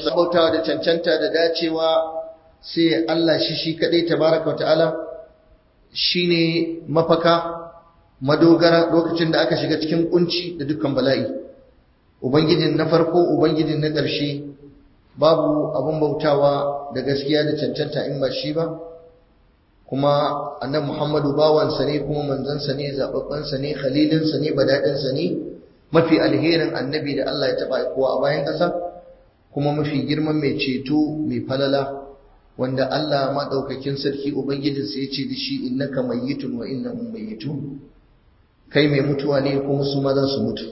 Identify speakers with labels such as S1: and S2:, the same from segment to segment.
S1: sabautawa da cancanta da dacewa sai Allah shi shi kadai tabaraka wa ta'ala shine mafaka madogara lokacin da aka shiga cikin kunci da dukkan bala'i ubangijin na farko ubangijin na ƙarshe babu abun bautawa da gaskiya da cancanta in ba shi ba kuma annabi Muhammadu bawansa ne kuma manzansa ne zababbansa ne khalilinsa ne badadinsa ne mafi alherin annabi da Allah ya taba kowa a bayan ƙasa kuma mafi girman mai ceto mai falala wanda Allah madaukakin sarki ubangijinsa ya ce da shi innaka mayyitun wa innahum mayyitun kai mai mutuwa ne kuma su ma za su mutu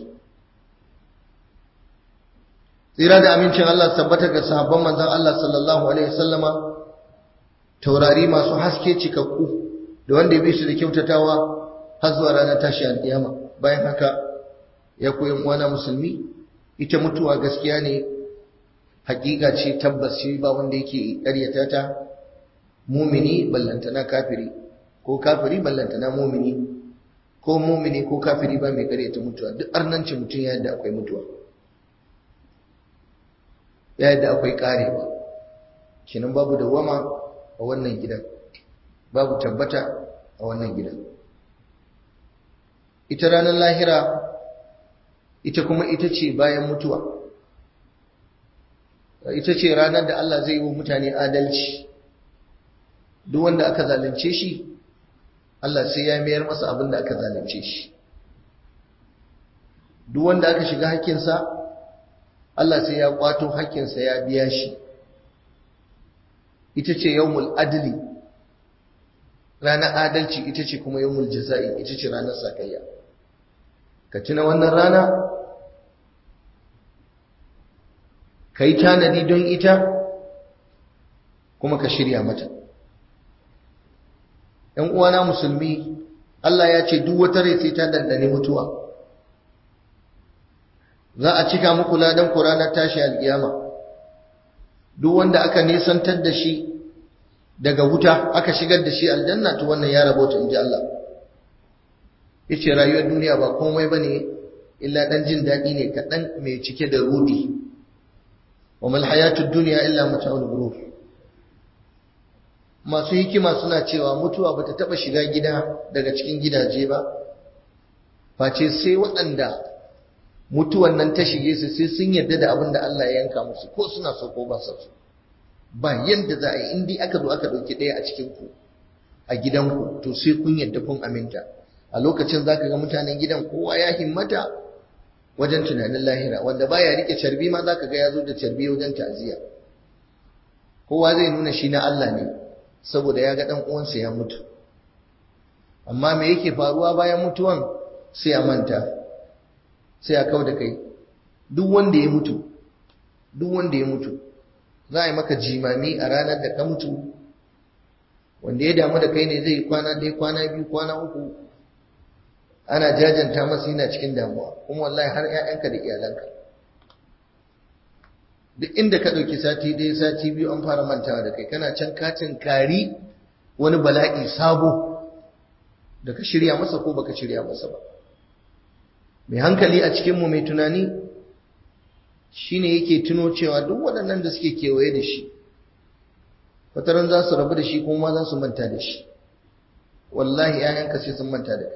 S1: tsira da amincin Allah tabbata ga sahabban manzon Allah sallallahu alaihi wasallama taurari masu haske cikakku da wanda ya bi su da kyautatawa har zuwa ranar tashi alƙiyama bayan haka ya koyi uwana musulmi ita mutuwa gaskiya ne hakika ce tabbas ce ba wanda yake ƙaryata ta mumini ballantana kafiri ko kafiri ballantana mumini ko mumini ko kafiri ba mai ƙaryata mutuwa duk arnanci mutum ya yadda akwai mutuwa ya yadda akwai ƙarewa kinan babu dawama a wannan gidan babu tabbata a wannan gidan ita ranar lahira ita kuma ita ce bayan mutuwa ita ce ranar da Allah zai yi wa mutane adalci duk wanda aka zalunce shi Allah sai ya mayar masa abin da aka zalunce shi duk wanda aka shiga hakkinsa Allah sai ya kwato hakkinsa ya biya shi ita ce yawmul adli ranar adalci ita ce kuma yawmul jaza'i ita ce ranar sakayya ka tuna wannan rana ka yi tanadi don ita kuma ka shirya mata ‘yan uwana musulmi Allah ya ce duk wata rai sai ta dandane mutuwa za a cika muku ladan ku ranar tashi alƙiyama duk wanda aka nisantar da shi daga wuta aka shigar da shi aljanna to wannan ya rabota in ji Allah yace rayuwar duniya ba komai bane illa dan jin daɗi ne kaɗan mai cike da rudi wa mal hayatud dunya illa mata'ul ghurur masu hikima suna cewa mutuwa bata taba shiga gida daga cikin gidaje ba face sai waɗanda mutuwan nan ta shige su sai sun yarda da abin da Allah ya yanka musu ko suna so ko ba su ba yanda za a yi in dai aka zo aka ɗauki ɗaya a cikin ku a gidanku to sai kun yarda kun aminta a lokacin zaka ga mutanen gidan kowa ya himmata wajen tunanin lahira wanda baya rike carbi ma zaka ga ya zo da carbi wajen ta'aziyya kowa zai nuna shi na Allah ne saboda ya ga dan uwansa ya mutu amma me yake faruwa bayan mutuwan sai a manta sai a kau da kai duk wanda ya mutu duk wanda ya mutu za a yi maka jimami a ranar da ka mutu wanda ya damu da kai ne zai kwana ɗaya kwana biyu kwana uku ana jajanta masa yana cikin damuwa kuma wallahi har ƴaƴanka da iyalanka duk inda ka ɗauki sati ɗaya sati biyu an fara mantawa da kai kana can katin kari wani bala'i sabo da ka shirya masa ko baka shirya masa ba mai hankali a cikinmu mai tunani shine yake tuno cewa duk waɗannan da suke kewaye da shi wataran za su rabu da shi kuma za su manta da shi wallahi ‘ya'yanka sai sun manta da kai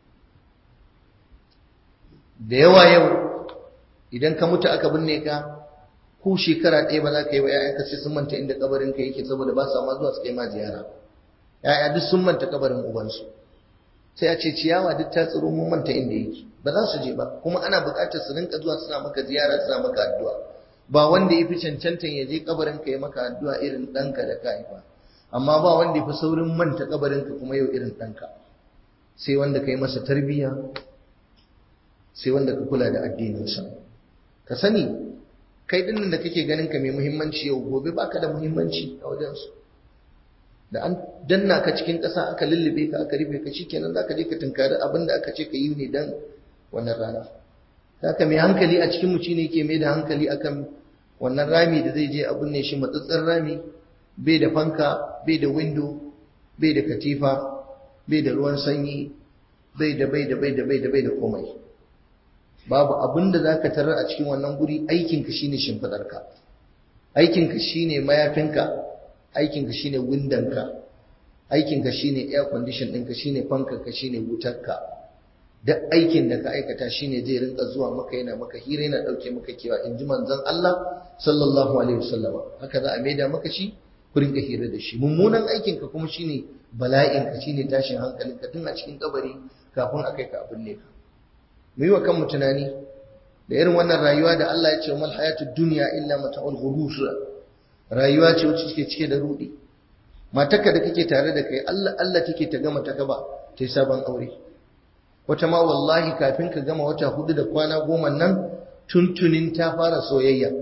S1: da yawa yau idan ka mutu aka binne ka ko shekara ɗaya ba za ka yi wa ‘ya'yanka sai sun manta inda kabarin ka yake saboda ba sa ma zuwa su kai ma ziyara ‘ya'ya duk sun manta kabarin ubansu sai a ce ciyawa duk ta tsiro mun manta inda yake ba za su je ba kuma ana buƙatar su rinka zuwa suna maka ziyara suna maka addu'a ba wanda ya fi cancantan ya je kabarin ka ya maka addu'a irin ɗanka da ka haifa amma ba wanda ya fi saurin manta kabarin ka kuma yau irin ɗanka sai wanda ka yi masa tarbiyya sai wanda ka kula da addininsa ka sani kai dinnan da kake ganin ka mai muhimmanci yau gobe baka da muhimmanci a wajensu da an danna ka cikin ƙasa aka lullube ka aka rufe ka shikenan zaka je ka tunkari abin da aka ce ka yi ne dan wannan rana haka mai hankali a cikin mutum ne yake mai da hankali akan wannan rami da zai je a binne shi matsatsen rami bai da fanka bai da window bai da katifa bai da ruwan sanyi bai da bai da bai da bai da bai da komai babu abin da zaka tarar a cikin wannan guri aikin ka shine shimfidarka aikinka shine mayafinka aikinka shine windanka aikinka shine air condition ɗinka shine fankanka shine wutarka duk aikin da ka aikata shine zai rinka zuwa maka yana maka hira yana ɗauke maka kewa in ji manzon Allah sallallahu alaihi wasallam haka za a maida maka shi ku rinka hira da shi mummunan aikinka kuma shine bala'inka shine tashin hankalinka tun a cikin kabari kafin a kai ka abin ne ka mu yi wa kanmu tunani da irin wannan rayuwa da Allah ya ce mal hayatud dunya illa mata'ul ghurur rayuwa ce wacce take cike da rudi matarka da kake tare da kai Allah Allah take ta gama ta gaba ta yi sabon aure wata ma wallahi kafin ka gama wata hudu da kwana goma nan tuntunin ta fara soyayya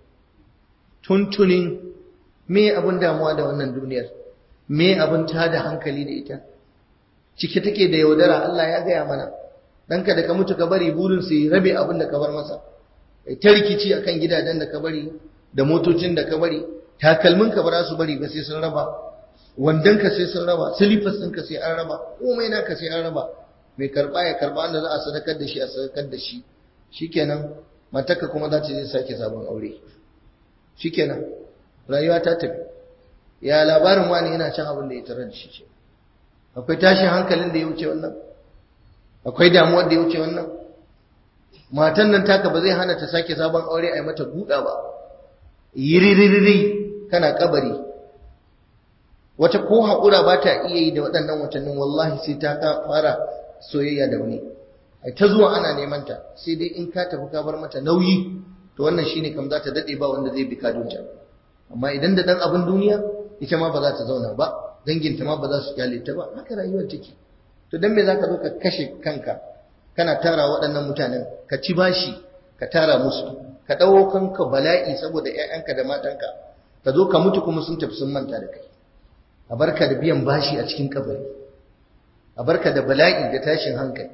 S1: tuntunin me abin damuwa da wannan duniyar me abin tada hankali da ita cike take da yaudara Allah ya gaya mana ɗanka da ka mutu ka bari burin su yi rabe abin da ka bar masa ta rikici akan gidajen da ka bari da motocin da ka bari takalmin ka ba za su bari ba sai sun raba wandon ka sai sun raba silifas ɗinka sai an raba komai naka sai an raba mai karɓa ya karɓa da za a sadakar da shi a sadakar da shi shikenan matarka kuma za ta je sake sabon aure shikenan rayuwa ta tafi ya labarin wani yana can abin da ya tarar da shi ce akwai tashin hankalin da ya wuce wannan akwai damuwar da ya wuce wannan matan nan taka ba zai hana ta sake sabon aure a yi mata buɗa ba yiririri kana kabari wata ko haƙura ba ta iya yi da waɗannan watannin wallahi sai ta fara soyayya da wani ai ta zuwa ana neman ta sai dai in ka tafi ka bar mata nauyi to wannan shine kam za ta dade ba wanda zai bi kadunta amma idan da dan abin duniya ita ma ba za ta zauna ba danginta ma ba za su kyale ta ba haka rayuwar take to dan me zaka zo ka kashe kanka kana tara waɗannan mutanen ka ci bashi ka tara musu ka dawo kanka bala'i saboda ƴaƴanka da matanka ka zo ka mutu kuma sun tafi sun manta da kai a barka da biyan bashi a cikin kabari a barka da bala'i da tashin hankali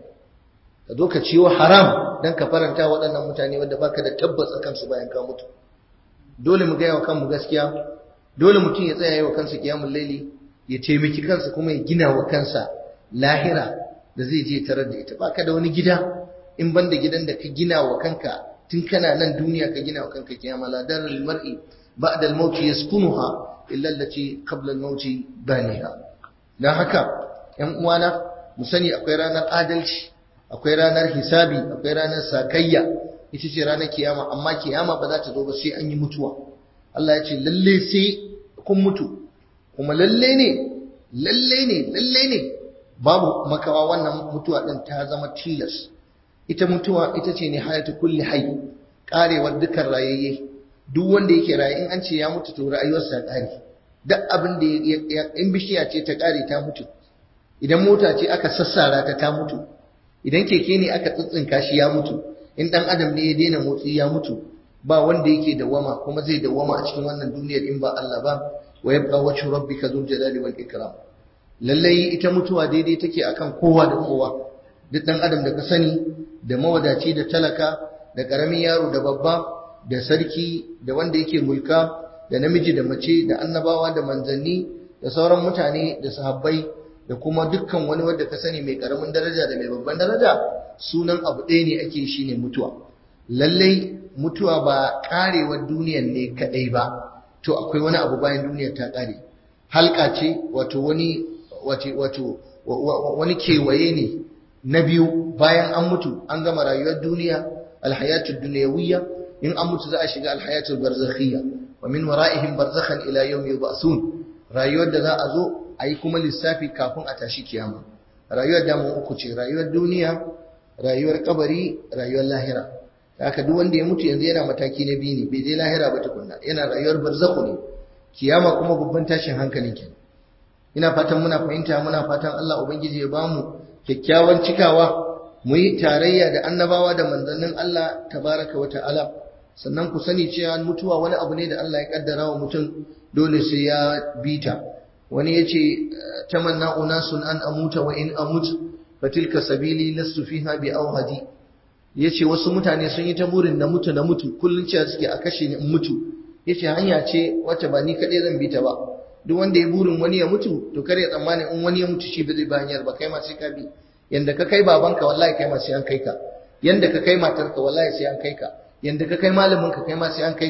S1: ka zo ka ciwo haram dan ka faranta waɗannan mutane wanda baka da tabbas akan su bayan ka mutu dole mu gaya wa kanmu gaskiya dole mutum ya tsaya yi wa kansa kiyamul laili ya taimaki kansa kuma ya gina wa kansa lahira da zai je tarar da ita baka da wani gida in banda gidan da ka gina wa kanka tun kana nan duniya ka gina wa kanka kiyama la darul mar'i ba'da al-maut yaskunuha illa allati qabla al-maut baniha dan haka ƴan uwana mu sani akwai ranar adalci akwai ranar hisabi akwai ranar sakayya ita ce ranar kiyama amma kiyama ba za ta zo ba sai an yi mutuwa Allah ya ce lalle sai kun mutu kuma lalle ne lalle ne lalle ne babu makawa wannan mutuwa din ta zama tilas ita mutuwa ita ce ne hayatu kulli hayy karewar dukkan rayayye duk wanda yake raye in an ce ya mutu to rayuwarsa ta kare duk abin da in bishiya ce ta kare ta mutu idan mota ce aka sassara ta ta mutu idan keke ne aka tsitsinka shi ya mutu in dan adam ne ya daina motsi ya mutu ba wanda yake dawama kuma zai dawama a cikin wannan duniyar in ba Allah ba wa yabqa wajhu rabbika dhul jalali wal ikram lallai ita mutuwa daidai take akan kowa da kowa duk dan adam da ka sani da mawadaci da talaka da karamin yaro da babba da sarki da wanda yake mulka da namiji da mace da annabawa da manzanni da sauran mutane da sahabbai da kuma dukkan wani wanda ka sani mai karamin daraja da mai babban daraja sunan abu ɗaya ne ake shi ne mutuwa lallai mutuwa ba karewar duniyar ne kadai ba to akwai wani abu bayan duniyar ta kare halka ce wato wani wato wani kewaye ne na biyu bayan an mutu an gama rayuwar duniya alhayatul dunyawiyya in an mutu za a shiga alhayatul barzakhiyya wa min wara'ihim barzakhan ila yawmi yub'asun rayuwar da za a zo a yi kuma lissafi kafin a tashi kiyama rayuwar damu uku ce rayuwar duniya rayuwar kabari rayuwar lahira haka duk wanda ya mutu yanzu yana mataki na biyu ne bai je lahira ba tukunna yana rayuwar barzakhu ne kiyama kuma babban tashin hankalin kenan ina fatan muna fahimta muna fatan Allah ubangiji ya bamu kyakkyawan cikawa mu yi tarayya da annabawa da manzannin Allah tabaraka wa ta'ala sannan ku sani cewa mutuwa wani abu ne da Allah ya kaddara wa mutum dole sai ya bita wani yace tamanna unasun an amuta wa in amut fatilka sabili lastu fiha bi awhadi yace wasu mutane sun yi ta burin na mutu na mutu kullun cewa suke a kashe ni in mutu yace hanya ce wacce ba ni kadai zan bi ta ba duk wanda ya burin wani ya mutu to kare tsammani in wani ya mutu shi ba zai ba hanyar ba kai ma sai ka bi yanda ka kai babanka wallahi kai ma sai an kai ka yanda ka kai matarka wallahi sai an kai ka yanda ka kai malamin ka kai ma sai an kai ka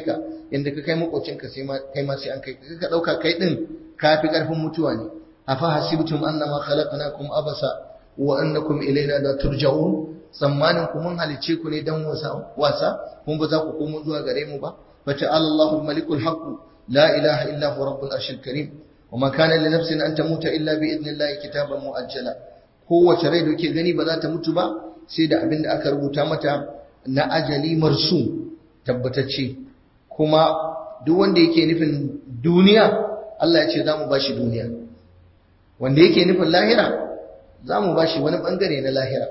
S1: inda ka kai makocinka sai ma kai ma sai an kai ka dauka kai din kafi karfin mutuwa ne afa hasibtum annama khalaqnakum abasa wa annakum ilaina la turja'un tsammanin ku mun halice ku ne dan wasa wasa kun ba za ku komo zuwa gare mu ba fa ta'ala Allahu malikul haqq la ilaha illa huwa rabbul arshil karim wa ma kana li nafsin an tamuta illa bi idnillahi kitaban muajjala kowace rai da ke gani ba za ta mutu ba sai da abin da aka rubuta mata na ajali marsu tabbatacce kuma duk wanda yake nufin duniya Allah ya ce za mu ba shi duniya wanda yake nufin lahira za mu ba shi wani bangare na lahira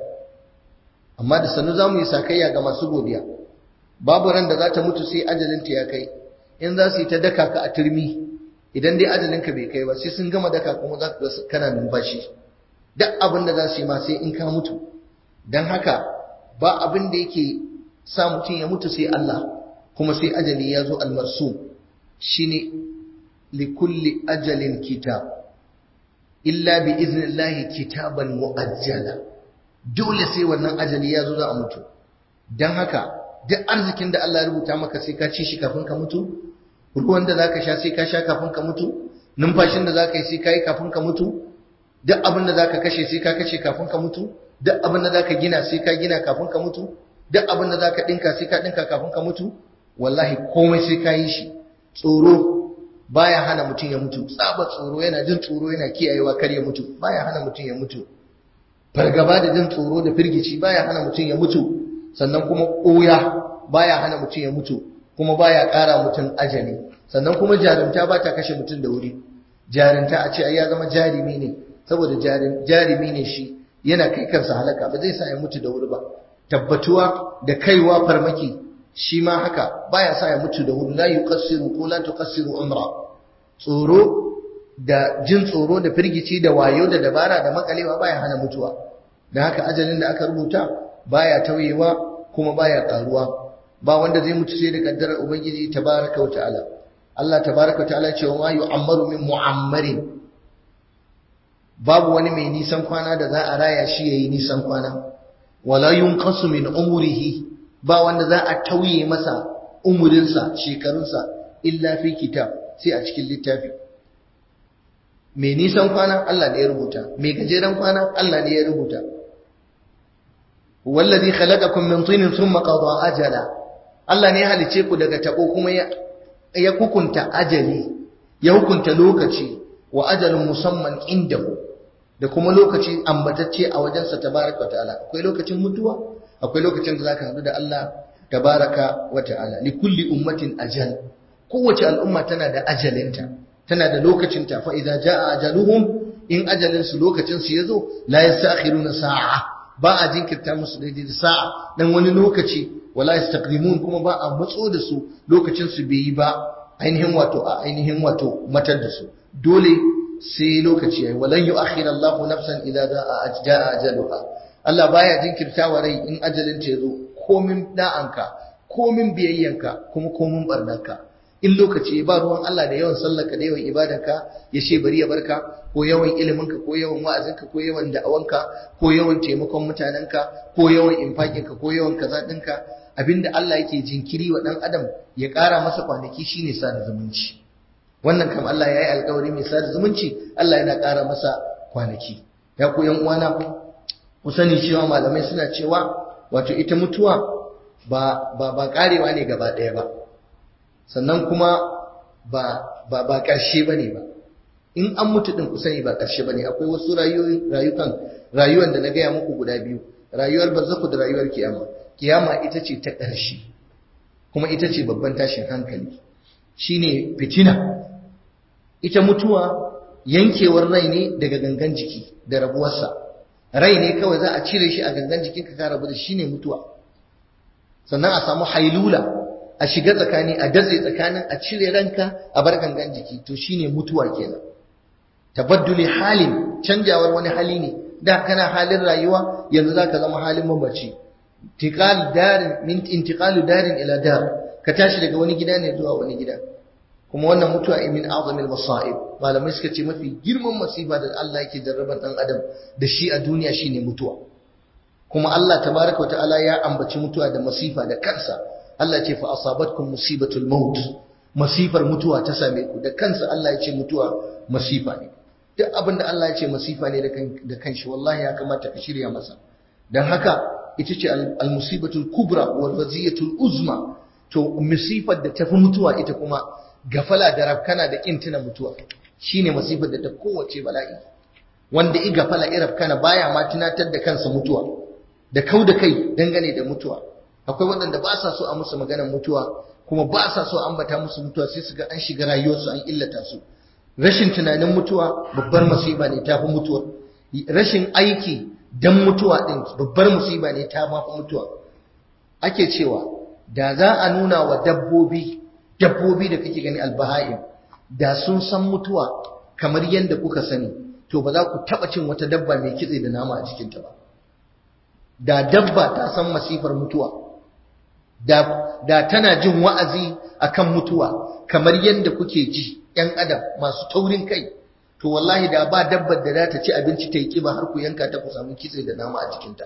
S1: amma da sannu za mu yi sakayya ga masu godiya babu ran da za ta mutu sai ajalinta ya kai in za su yi ta daka ka a turmi idan dai ajalinka bai kai ba sai sun gama daka kuma za ka kana numfashi duk abin da za su yi ma sai in ka mutu don haka ba abin da yake sa mutum ya mutu sai Allah kuma sai ajali ya zo almarsu shine likulli ajalin kitab illa bi iznillahi kitaban muajjala dole sai wannan ajali ya zo za a mutu don haka duk arzikin da Allah ya rubuta maka sai ka ci shi kafin ka mutu ruwan da zaka sha sai ka sha kafin ka mutu numfashin da zaka yi sai ka yi kafin ka mutu duk abin da zaka kashe sai ka kashe kafin ka mutu duk abin da zaka gina sai ka gina kafin ka mutu duk abin da zaka dinka sai ka dinka kafin ka mutu wallahi komai sai ka yi shi tsoro baya hana mutum ya mutu tsaba tsoro yana jin tsoro yana kiyayewa kar ya mutu baya hana mutum ya mutu fargaba da jin tsoro da firgici baya hana mutum ya mutu sannan kuma koya baya hana mutum ya mutu kuma baya ƙara mutum ajali sannan kuma jarumta ba ta kashe mutum da wuri jarumta a ce ai ya zama jarumi ne saboda jarumi ne shi yana kai kansa halaka ba zai sa ya mutu da wuri ba tabbatuwa da kaiwa farmaki shi ma haka baya sa ya mutu da wuri la yuqassiru ko la tuqassiru umra tsoro da jin tsoro da firgici da wayo da dabara da makalewa baya hana mutuwa da haka ajalin da aka rubuta baya tauyewa kuma baya karuwa ba wanda zai mutu sai da kaddarar ubangiji tabaraka wa ta'ala Allah tabaraka wa ta'ala ce wa yu'ammaru min mu'ammarin babu wani mai nisan kwana da za a raya shi yayi nisan kwana wala yunqasu min umrihi ba wanda za a tauye masa umurinsa shekarunsa illa fi kitab sai a cikin littafi mai nisan kwana Allah ne ya rubuta mai gajeren kwana Allah ne ya rubuta wallazi khalaqakum min tinin thumma qada ajala Allah ne ya halice ku daga tabo kuma ya ya hukunta ajali ya hukunta lokaci wa ajalun musamman indahu da kuma lokaci ambatacce a wajensa tabaraka ta'ala akwai lokacin mutuwa akwai lokacin da zaka hadu da Allah tabaraka wa ta'ala li kulli ummatin ajal kowace al'umma tana da ajalinta tana da lokacinta fa idza jaa ajaluhum in ajalin su lokacin su yazo la yastakhiruna sa'a ba a jinkirta musu daidai da sa'a dan wani lokaci wala yastaqdimun kuma ba a matso da su lokacin su bai yi ba ainihin wato a ainihin wato matar da su dole sai lokaci yayi walan yu'akhir Allahu nafsan idza jaa ajaluha Allah baya jinkirtawa rai in ajalin ta yazo komin da'anka komin biyayyanka kuma komin barnarka in lokaci ba ruwan Allah da yawan sallarka da yawan ibadanka ya ce bari ya barka ko yawan iliminka ko yawan wa'azinka ko yawan da'awanka ko yawan taimakon mutanenka ko yawan infakinka ko yawan kaza ɗinka abinda Allah yake jinkiri wa ɗan adam ya ƙara masa kwanaki shine sada zumunci wannan kam Allah ya yi alkawari mai sada zumunci Allah yana ƙara masa kwanaki ya ku yan uwana ku sani cewa malamai suna cewa wato ita mutuwa ba ba ba karewa ne gaba ɗaya ba sannan kuma ba ba ba ƙarshe bane ba in an mutu din ku sani ba ƙarshe bane akwai wasu rayukan rayuwar da na gaya muku guda biyu rayuwar barzaku da rayuwar kiyama kiyama ita ce ta ƙarshe kuma ita ce babban tashin hankali shine fitina ita mutuwa yankewar rai ne daga gangan jiki da rabuwarsa rai ne kawai za a cire shi a gangan jikinka ka rabu da shi ne mutuwa sannan a samu hailula a shiga tsakani a datse tsakanin a cire ranka a bar gangan jiki to shine mutuwa kenan tabadduli halin canjawar wani hali ne da kana halin rayuwa yanzu zaka zama halin mamaci intiqal darin min intiqalu darin ila dar ka tashi daga wani gida ne zuwa wani gida kuma wannan mutuwa min azamil masa'ib malamai suka ce mafi girman masifa da Allah yake jarraban dan adam da shi a duniya shine mutuwa kuma Allah tabaraka wataala ya ambaci mutuwa da masifa da kansa Allah ce fa asabatkum musibatul maut masifar mutuwa ta same ku da kansa Allah ya ce mutuwa masifa ne duk abin da Allah ya ce masifa ne da kanshi wallahi ya kamata ka shirya masa dan haka ita ce al-musibatul kubra wal waziyatul uzma to musifar da tafi mutuwa ita kuma gafala da rafkana da kin tuna mutuwa shine masifar da ta kowace bala'i wanda i gafala i rafkana baya ma tunatar da kansa mutuwa da kau da kai dangane da mutuwa akwai waɗanda ba sa so a musu maganar mutuwa kuma ba sa so ambata musu mutuwa sai su ga an shiga rayuwarsu an illata su rashin tunanin mutuwa babbar musiba ne ta fi mutuwa rashin aiki dan mutuwa din babbar musiba ne ta ma fi mutuwa ake cewa da za a nuna wa dabbobi dabbobi da kake gani albaha'im da sun san mutuwa kamar yadda kuka sani to ba za ku taba cin wata dabba mai kitse da nama a cikinta ba da dabba ta san masifar mutuwa da, da tana jin wa'azi akan mutuwa kamar yadda kuke ji ‘yan adam masu taurin kai to wallahi da ba dabbar da za ta ci abinci ta yi kiba har ku yanka ta ku samu kitse da nama a cikinta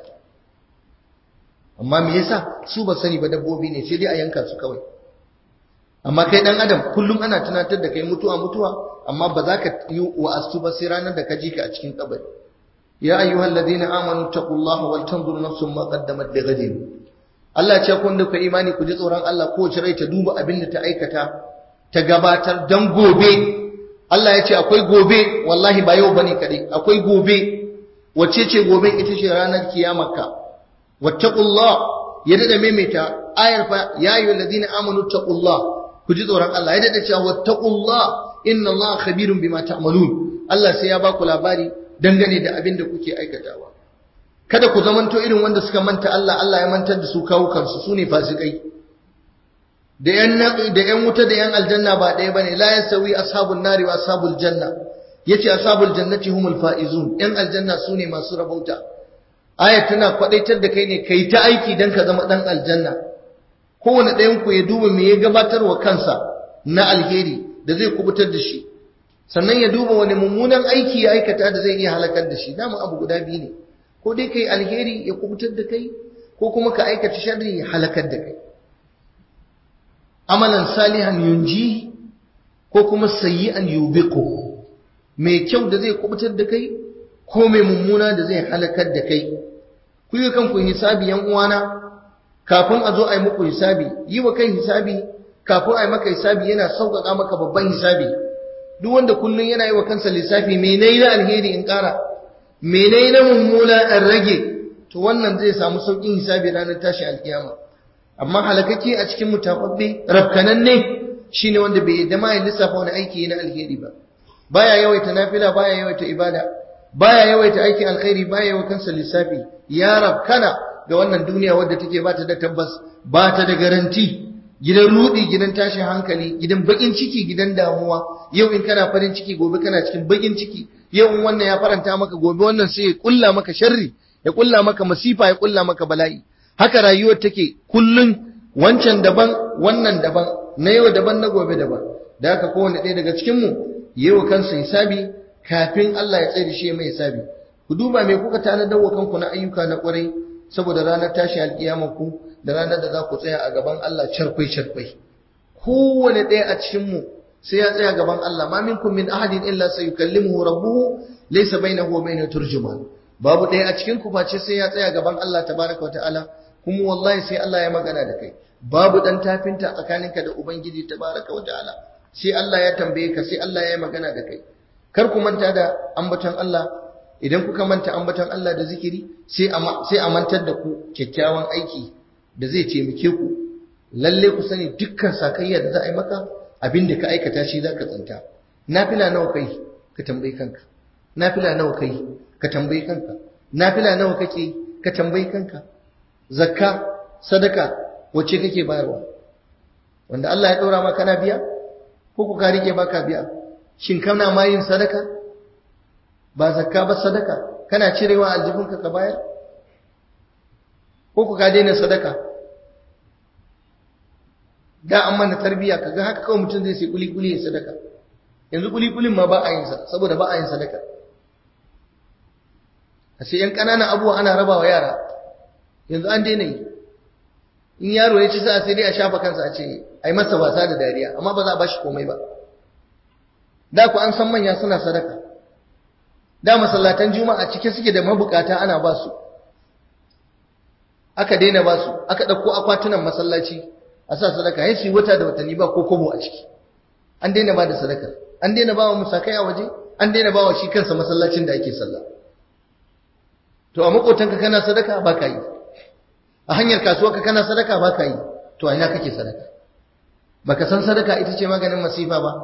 S1: amma me yasa su ba sani ba dabbobi ne sai dai a yanka su kawai amma kai dan adam kullum ana tunatar da kai mutuwa mutuwa amma ba za ka yi wa'astu ba sai ranar da ka ji ka a cikin kabari ya ayyuhal ladina amanu taqullaha wal tanzur nafsum ma qaddamat lighadin Allah ce kun da ku imani ku ji tsoron Allah kowace rai ta duba abin da ta aikata ta gabatar dan gobe Allah ya ce akwai gobe wallahi ba yau bane kadai akwai gobe wacce ce gobe ita ce ranar kiyamarka wattaqullah ya dada maimaita ayar fa ya ayyuhal ladina amanu taqullah ku ji tsoron Allah ya dada cewa wattaqullah inna Allah khabirun bima ta'malun Allah sai ya baku labari dangane da abin da kuke aikatawa kada ku zamanto irin wanda suka manta Allah Allah ya mantar da su kawo kansu su ne fasikai da yan da yan wuta da yan aljanna ba ɗaya bane la yasawi ashabun nari wa ashabul janna yace ashabul jannati humul faizun yan aljanna su ne masu rabauta aya tana kwadaitar da kai ne kai ta aiki dan ka zama dan aljanna kowane ɗayan ku ya duba me ya gabatar wa kansa na alheri da zai kubutar da shi sannan ya duba wani mummunan aiki ya aikata da zai iya halakar da shi dama abu guda biyu ne ko dai kai alheri ya kubutar da kai ko kuma ka aikata sharri ya halakar da kai amalan salihan yunji ko kuma sayyi'an yubiqu mai kyau da zai kubutar da kai ko mai mummuna da zai halakar da kai ku yi kanku hisabi yan uwana kafin a zo a yi muku hisabi yi wa kai hisabi kafin a yi maka hisabi yana sauƙaƙa maka babban hisabi duk wanda kullum yana yi wa kansa lissafi me nayi na alheri in ƙara me nayi na mummuna in rage to wannan zai samu sauƙin hisabi ranar tashi alkiyama amma halakake a cikin mutafabbe rafkananne shine wanda bai yadda ma ya lissafa wani aiki na alheri ba baya yawaita nafila baya yawaita ibada baya yawaita aikin alkhairi baya yawa kansa lissafi ya rafkana ga wannan duniya wadda take ba ta da tabbas ba ta da garanti gidan rudi gidan tashin hankali gidan bakin ciki gidan damuwa yau in kana farin ciki gobe kana cikin bakin ciki yau in wannan ya faranta maka gobe wannan sai ya kulla maka sharri ya kulla maka masifa ya kulla maka bala'i haka rayuwar take kullun wancan daban wannan daban na yau daban na gobe daban da haka kowane ɗaya daga cikin mu yayi kansa hisabi kafin Allah ya tsaye da shi mai hisabi ku duba me kuka tanadar wa kanku na ayyuka na kwarai saboda ranar tashi alkiyama ku da ranar da za ku tsaya a gaban Allah charkwai charkwai kowane ɗaya a cikin mu sai ya tsaya gaban Allah ma minkum min ahadin illa sayukallimuhu rabbuhu laysa bainahu wa bainahu turjuman babu ɗaya a cikin ku face sai ya tsaya gaban Allah tabaraka wa ta'ala kuma wallahi sai Allah ya magana da kai babu dan tafinta tsakaninka da ubangiji tabaraka wa ta'ala sai Allah ya tambaye ka sai Allah ya yi magana da kai kar ku manta da ambaton Allah idan kuka manta ambaton Allah da zikiri sai a sai a mantar da ku kyakkyawan aiki da zai taimake ku lalle ku sani dukkan sakayya da za a yi maka abin da ka aikata shi za ka tsinta nafila nawa kai ka tambayi kanka nafila nawa kai ka tambayi kanka nafila nawa kake ka tambayi kanka zakka sadaka wacce kake bayarwa wanda Allah ya ɗora maka na biya ko ku ka rike baka biya shin kana ma yin sadaka ba zakka ba sadaka kana cirewa aljibinka ka bayar ko ku ka daina sadaka da an mana tarbiya kaga haka kawai mutum zai sai kuli kuli ya sadaka yanzu kuli kulin ma ba a yin sa saboda ba a yin sadaka a sai yan ƙananan abubuwa ana raba wa yara yanzu an daina yi in yaro ya ci sa sai dai a shafa kansa a ce ai masa wasa da dariya amma ba za a bashi komai ba da ku an san manya suna sadaka da masallatan juma'a cike suke da mabukata ana ba su aka daina ba su aka ɗauko akwatunan masallaci a sa sadaka ya su wata da watanni ba ko kobo a ciki an daina ba da sadaka an daina ba wa musakai a waje an daina ba wa shi kansa masallacin da ake sallah to a makotanka kana sadaka ba ka yi a hanyar kasuwarka kana sadaka ba ka yi to a ina kake sadaka baka san sadaka ita ce maganin masifa ba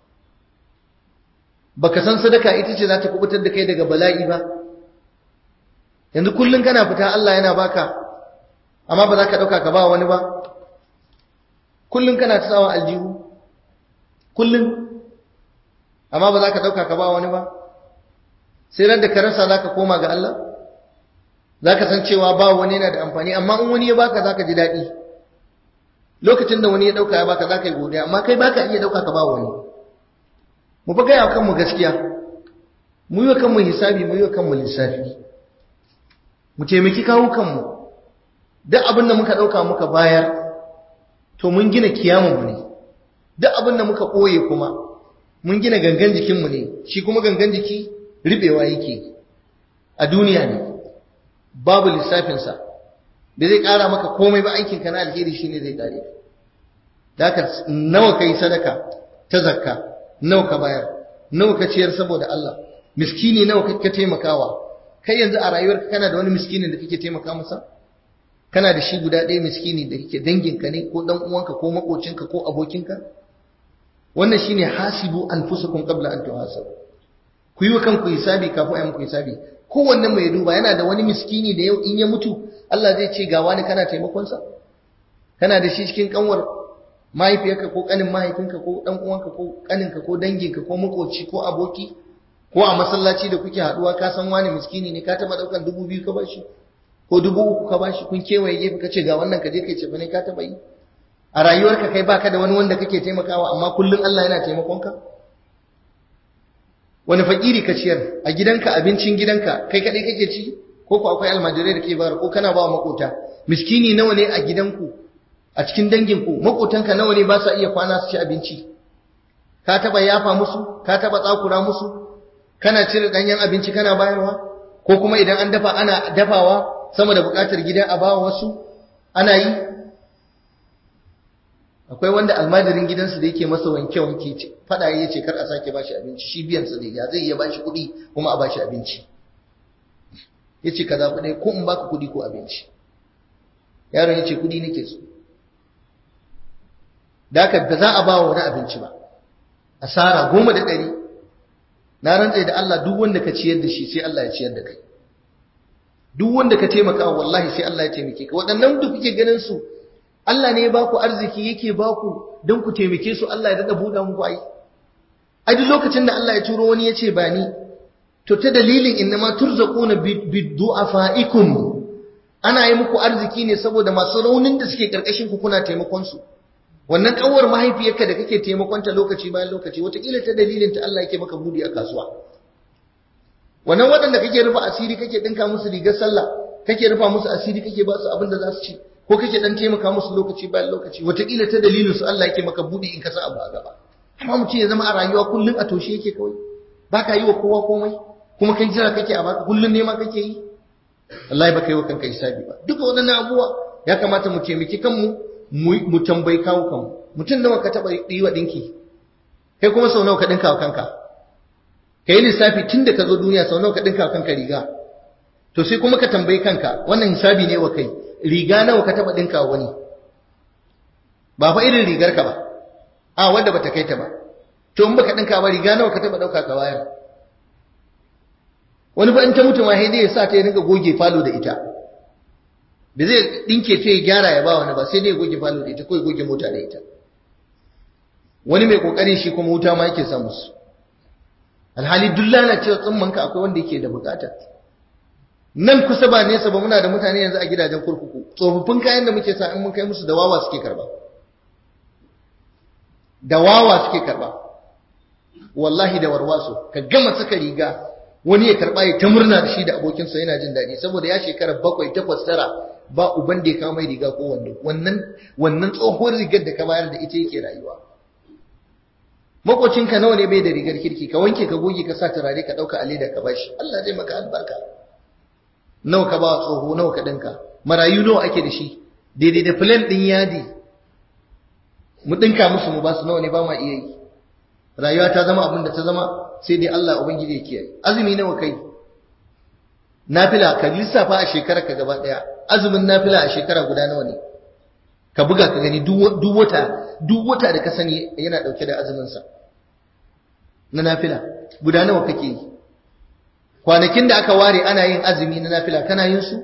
S1: baka san sadaka ita ce za ta kubutar da kai daga bala'i ba yanzu kullum kana fita Allah yana baka amma ba za ka ɗauka ka ba wani ba kullum kana ta sawa aljihu kullum amma ba za ka ɗauka ka ba wani ba sai ran da ka rasa za ka koma ga Allah za ka san cewa ba wani yana da amfani amma in wani ya baka za ka ji daɗi lokacin da wani ya ɗauka ya baka za ka yi godiya amma kai baka iya ɗauka ka ba wani mu fa gaya kanmu gaskiya mu yi wa kanmu hisabi mu yi wa kanmu lissafi mu taimaki kawo kanmu duk abin da muka ɗauka muka bayar to mun gina kiyamunmu ne duk abin da muka ɓoye kuma mun gina gangan jikinmu ne shi kuma gangan jiki riɓewa yake a duniya ne babu lissafinsa da zai ƙara maka komai ba aikinka na alheri shi ne zai ƙare da haka nawa ka yi sadaka ta zakka nawa ka bayar nawa ka ciyar saboda Allah miskini nawa ka taimakawa kai yanzu a rayuwarka kana da wani miskinin da kake taimaka masa kana da shi guda ɗaya miskini da kake danginka ne ko dan uwanka ko makocinka ko abokinka wannan shine hasibu anfusakum qabla an tuhasabu ku yi wa kanku hisabi kafin a muku hisabi kowanne mai duba yana da wani miskini da yau in ya mutu Allah zai ce ga wani kana taimakon sa kana da shi cikin kanwar mahaifiyarka ko kanin mahaifinka ko dan uwanka ko kaninka ko danginka ko makoci ko aboki ko a masallaci da kuke haduwa ka san wani miskini ne ka taba daukan dubu biyu ka bashi ko dubu uku ka bashi kun kewaye gefe ka ce ga wannan ka je kai ce ne ka taba yi a rayuwarka kai baka da wani wanda kake taimakawa amma kullum Allah yana taimakon ka wani fakiri ka ciyar a gidanka abincin gidanka kai kadai kake ci ko ko akwai almajirai da ke bayar ko kana ba wa makota miskini nawa ne a gidanku a cikin danginku makotanka nawa ne ba sa iya kwana su ci abinci ka taba yafa musu ka taba tsakura musu kana cire danyen abinci kana bayarwa ko kuma idan an dafa ana dafawa sama da bukatar gida a bawa wasu ana yi akwai wanda almajirin gidansu da yake masa wanke wanke ce fada ya ce kar a sake bashi abinci shi biyan sa ne ya zai iya bashi kuɗi kuma a bashi abinci yace ka zaɓi ɗaya ko in baka kuɗi ko abinci yaron yace kuɗi nake so da haka ba za a ba wa wani abinci ba asara goma da ɗari na rantse da Allah duk wanda ka ciyar da shi sai Allah ya ciyar da kai duk wanda ka taimaka wallahi sai Allah ya taimake ka waɗannan duk kuke ganin su Allah ne ya baku arziki yake baku don ku taimake su Allah ya dada buɗa muku ai ai duk lokacin da Allah ya turo wani ya ce ba ni to ta dalilin innama turzaquna bidu'afaikum ana yi muku arziki ne saboda masu raunin da suke karkashin ku kuna taimakon su wannan kanwar mahaifiyarka da kake taimakonta lokaci bayan lokaci wataƙila ta dalilin ta Allah yake maka budi a kasuwa wannan waɗanda kake rufa asiri kake ɗinka musu rigar sallah kake rufa musu asiri kake ba su abin da za su ci ko kake dan taimaka musu lokaci bayan lokaci wataƙila ta dalilin su Allah yake maka budi in ka sa abu a gaba amma mutum ya zama a rayuwa kullum a toshe yake kawai baka yi wa kowa komai kuma kai jira kake a baka kullum nema kake yi wallahi baka yi wa kanka hisabi ba duka waɗannan abubuwa ya kamata mu taimaki kanmu mu tambayi kawo kanmu mutum nawa ka taɓa yi wa ɗinki kai kuma sau nawa ka ɗinka wa kanka ka yi lissafi tun da ka zo duniya sau nawa ka ɗinka wa kanka riga to sai kuma ka tambayi kanka wannan hisabi ne wa kai riga nawa ka taɓa ɗinka wa wani ba fa irin rigar ka ba a wanda bata kai ta ba to in baka ɗinka ba riga nawa ka taɓa ɗauka ka bayar wani ba in ta mutu ma sai dai ya sa ta ya rinka goge falo da ita da zai dinke ta ya gyara ya ba wani ba sai dai ya goge falo da ita ko ya goge mota da ita wani mai kokari shi kuma wuta ma yake sa musu alhali duk lalacewa tsimman ka akwai wanda yake da bukata nan kusa ba nesa ba muna da mutane yanzu a gidajen kurkuku tsofaffin kayan da muke sa in mun kai musu da wawa suke karba da wawa suke karba wallahi da warwaso ka gama saka riga wani ya karba ya ta murna da shi da abokinsa yana jin daɗi saboda ya shekara bakwai takwas tara ba uban da ya kawo mai riga ko wando wannan wannan tsohuwar rigar da ka bayar da ita yake rayuwa makocinka nawa ne bai da rigar kirki ka wanke ka goge ka sa turare ka dauka a leda ka bashi Allah zai maka albarka nawa ka ba tsoho nawa ka dinka marayu nawa ake da shi daidai da filan din yadi mu dinka musu mu ba su nawa ne ba ma iya yi rayuwa ta zama abin da ta zama sai dai Allah ubangiji ya kiyaye azumi nawa kai nafila ka lissafa a shekara ka gaba daya azumin nafila a shekara guda nawa ne ka buga ka gani duk wata duk wata da ka sani yana dauke da azumin sa na nafila guda nawa kake yi kwanakin da aka ware ana yin azumi na nafila kana yin su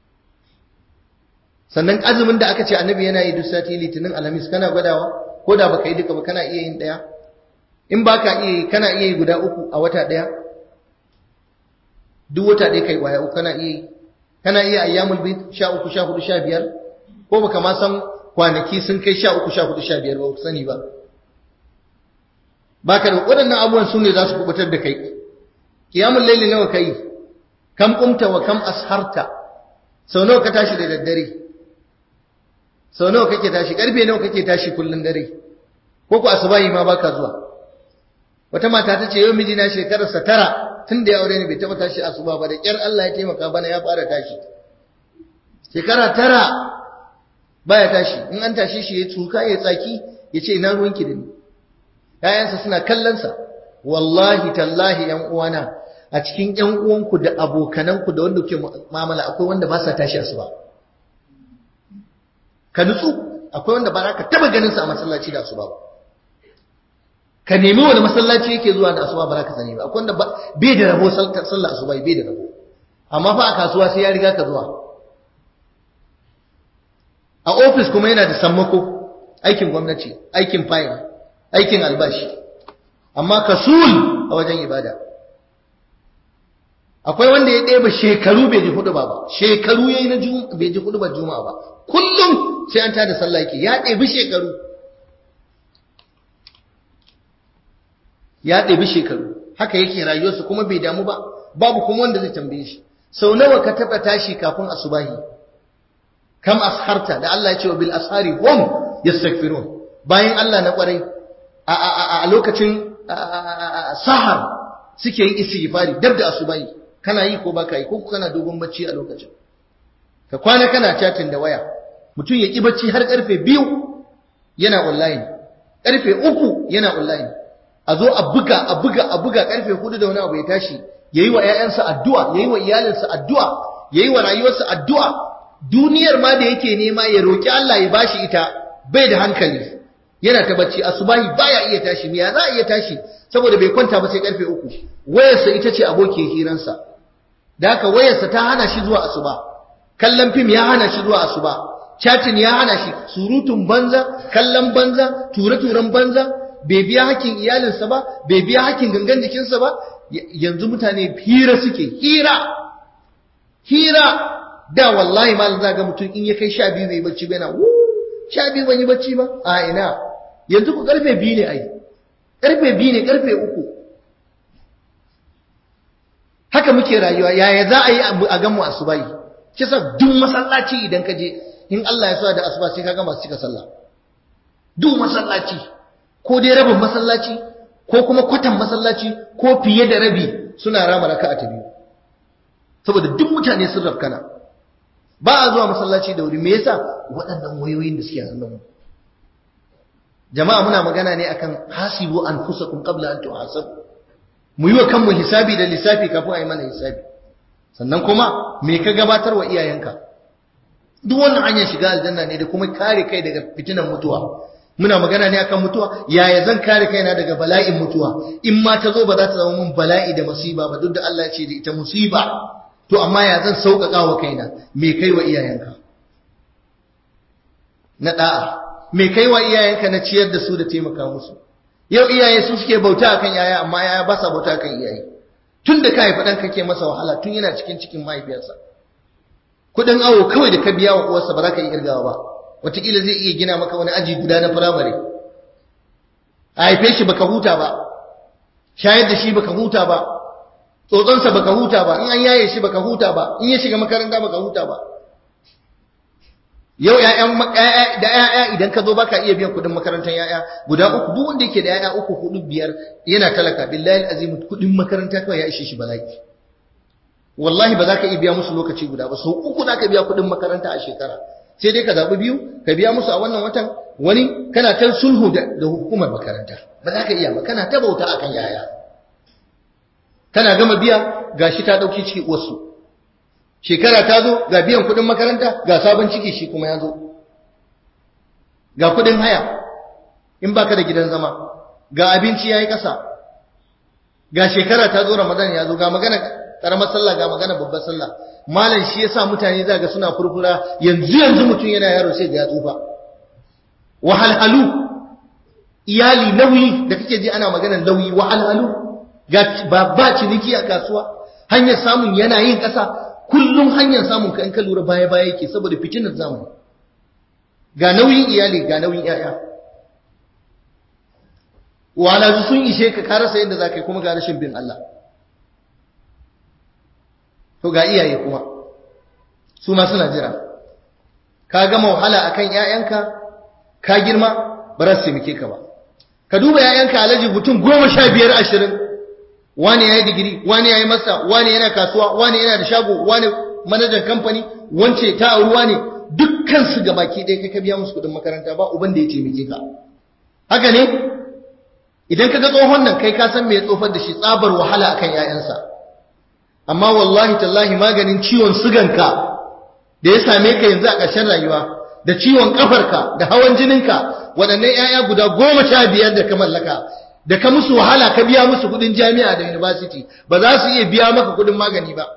S1: sannan azumin da aka ce annabi yana yi duk sati litinin alhamis kana gwadawa ko da baka yi duka ba kana iya yin daya in baka iya yi kana iya yi guda uku a wata daya duk wata ɗaya kai waya uku kana iya yi kana iya ayyamul bid sha uku sha hudu sha biyar ko baka ma san kwanaki sun kai sha uku sha hudu sha biyar ba ku sani ba baka da waɗannan abubuwan su ne za su kubutar da kai qiyamul layli nawa kai kam qumta wa kam asharta sau nawa ka tashi da daddare sau nawa kake tashi karfe nawa kake tashi kullun dare ko ku asubahi ma baka zuwa wata mata ta ce yau mijina shekararsa tara tun da ya aure ni bai taɓa tashi asuba ba da ƙyar Allah ya taimaka bana ya fara tashi shekara tara baya tashi in an tashi shi ya tsuka ya tsaki ya ce ina ruwanki da ni ƴaƴansa suna kallonsa wallahi tallahi ƴan uwana a cikin ƴan uwanku da abokananku da wanda kuke mu'amala akwai wanda ba sa tashi asuba ka nutsu akwai wanda ba za ka taɓa ganin sa a masallaci da asuba ba ka nemi wani masallaci yake zuwa da asuba ba za ka sani ba akwai wanda bai da rabo sallar asuba bai da rabo amma fa a kasuwa sai ya riga ka zuwa a ofis kuma yana da sammako aikin gwamnati aikin fayil aikin albashi amma kasul a wajen ibada akwai wanda ya ɗeba shekaru bai ji hudu ba ba shekaru ya yi na bai ji hudu ba juma'a ba kullum sai an tada sallah yake ya ɗebi shekaru ya ɗebi shekaru haka yake rayuwarsa kuma bai damu ba babu kuma wanda zai tambaye shi sau nawa ka taɓa tashi kafin asubahi kam asharta da Allah ya ce wa bil ashari hum yastaghfirun bayan Allah na kwarai a lokacin sahar suke yin istighfari dab da asubahi kana yi ko baka yi ko kana dogon bacci a lokacin ka kwana kana chatting da waya mutum ya ki bacci har karfe biyu yana online karfe uku yana online a zo a buga a buga a buga karfe hudu da wani abu ya tashi yayi wa ƴaƴansa addu'a yayi wa iyalinsa addu'a yayi wa rayuwarsa addu'a duniyar ma da yake nema ya roki Allah ya bashi ita bai da hankali yana ta bacci asubahi baya iya tashi me ya za a iya tashi saboda bai kwanta ba sai karfe uku wayarsa ita ce abokin hiransa da haka wayarsa ta hana shi zuwa asuba kallon fim ya hana shi zuwa asuba chatting ya hana shi surutun banza kallon banza ture-turen banza bai biya hakkin iyalinsa ba bai biya hakkin gangan jikinsa ba yanzu mutane hira suke hira hira da wallahi malam za ga mutum in ya kai sha biyu bai bacci bai na sha biyu ban yi bacci ba a ina yanzu ku karfe biyu ne ai karfe biyu ne karfe uku haka muke rayuwa yaya za a yi a gan mu asubahi kisa duk masallaci idan ka je in Allah ya sa da asuba sai ka ga masu cika sallah duk masallaci ko dai rabin masallaci ko kuma kwatan masallaci ko fiye da rabi suna rama raka'a ta biyu saboda duk mutane sun rafkana ba a zuwa masallaci da wuri me yasa waɗannan wayoyin da suke hannun mu jama'a muna magana ne akan hasibu anfusakum qabla an tuhasabu mu yi wa kanmu hisabi da lissafi kafin a yi mana hisabi sannan kuma me ka gabatar wa iyayenka duk wannan hanyar shiga aljanna ne da kuma kare kai daga fitinan mutuwa muna magana ne akan mutuwa yaya zan kare kaina daga bala'in mutuwa in ma ta zo ba za ta zama mun bala'i da musiba ba duk da Allah ya ce da ita musiba to amma ya zan sauƙaƙa wa kaina me kai wa iyayenka na da'a me kai wa iyayenka na ciyar da su da taimaka musu yau iyaye su suke bauta akan yaya amma yaya ba sa bauta akan iyaye tun da ka haifi ɗan kake masa wahala tun yana cikin cikin mahaifiyarsa kuɗin awo kawai da ka biya wa uwarsa ba za ka yi irgawa ba wataƙila zai iya gina maka wani aji guda na firamare a haife shi baka huta ba shayar da shi baka huta ba tsotsonsa baka huta ba in an yaye shi baka huta ba in ya shiga makaranta baka huta ba yau ƴaƴan da ƴaƴa idan ka zo baka iya biyan kuɗin makarantar ƴaƴa guda uku duk wanda yake da ƴaƴa uku hudu biyar yana talaka billahi azim kuɗin makaranta kawai ya ishe shi bala'i wallahi ba za ka iya biya musu lokaci guda ba sau uku za ka biya kuɗin makaranta a shekara sai dai ka zaɓi biyu ka biya musu a wannan watan wani kana ta sulhu da hukumar makaranta ba za ka iya ba kana ta bauta akan yaya kana gama biya gashi ta ɗauki ciki wasu shekara ta zo ga biyan kuɗin makaranta ga sabon ciki shi kuma ya zo ga kuɗin haya in baka da gidan zama ga abinci ya yi ƙasa ga shekara ta zo ramadan ya zo ga magana ƙaramar sallah ga magana babbar sallah malam shi yasa mutane za ga suna furfura yanzu yanzu mutum yana yaro sai ga ya tsufa wahalhalu iyali nauyi da kake ji ana maganar nauyi wahalhalu ga ba ba ciniki a kasuwa hanyar samun yana yin ƙasa kullum hanyar samun ka in ka lura baya baya yake saboda fitinar zamani ga nauyin iyali ga nauyin yaya wahalhalu sun ishe ka ka rasa yadda za ka yi kuma ga rashin bin Allah to ga iyaye kuma su ma suna jira ka gama wahala akan ƴaƴanka ka girma ba za su taimake ka ba ka duba ƴaƴanka alaji mutum goma sha biyar ashirin wani ya yi digiri wani ya yi masa wani yana kasuwa wani yana da shago wani manajan kamfani wance ta auruwa ne dukkan su ga baki ɗaya kai ka biya musu kuɗin makaranta ba uban da ya taimake ka haka ne idan ka ga tsohon nan kai ka san me ya tsofar da shi tsabar wahala akan ƴaƴansa amma wallahi tallahi maganin ciwon suganka da ya same ka yanzu a ƙarshen rayuwa da ciwon ƙafarka da hawan jininka waɗannan 'ya'ya guda goma sha biyar da ka mallaka da ka musu wahala ka biya musu kuɗin jami'a da university ba za su iya biya maka kuɗin magani ba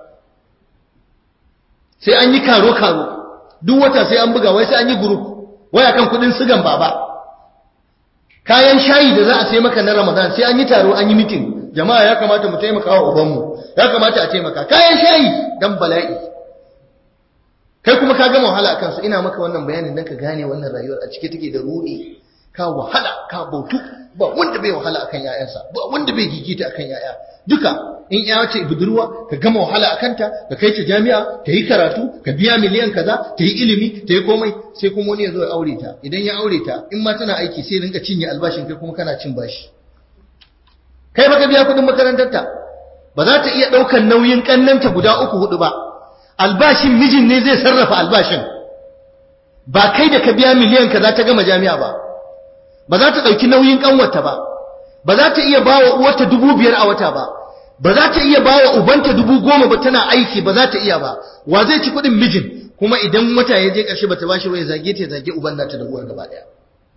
S1: sai an yi karo-karo duk wata sai an buga wai sai an yi group wai akan kuɗin sugan baba kayan shayi da za a sai maka na ramadan sai an yi taro an yi meeting jama'a ya kamata mu taimaka wa ubanmu ya kamata a taimaka kayan shayi dan bala'i kai kuma ka gama wahala akan su ina maka wannan bayanin dan ka gane wannan rayuwar a cike take da ruɗi ka wahala ka bautu ba wanda bai wahala akan yayansa ba wanda bai gigita akan yaya duka in ya ce budurwa ka gama wahala akan ta ka kai ta jami'a ta yi karatu ka biya miliyan kaza ta yi ilimi ta yi komai sai kuma wani ya zo ya aure ta idan ya aure ta in ma tana aiki sai rinka cinye albashin kai kuma kana cin bashi kai baka biya kudin makarantarta ba za ta iya ɗaukar nauyin ƙannanta guda uku hudu ba albashin mijin ne zai sarrafa albashin ba kai da ka biya miliyan ka za ta gama jami'a ba ba za ta ɗauki nauyin ƙanwata ba ba za ta iya ba wa uwarta dubu biyar a wata ba ba za ta iya ba wa ubanta dubu goma ba tana aiki ba za ta iya ba wa zai ci kuɗin mijin kuma idan wata ya je ƙarshe ba ta bashi ba ya zage ta ya zage uban nata da uwar gaba ɗaya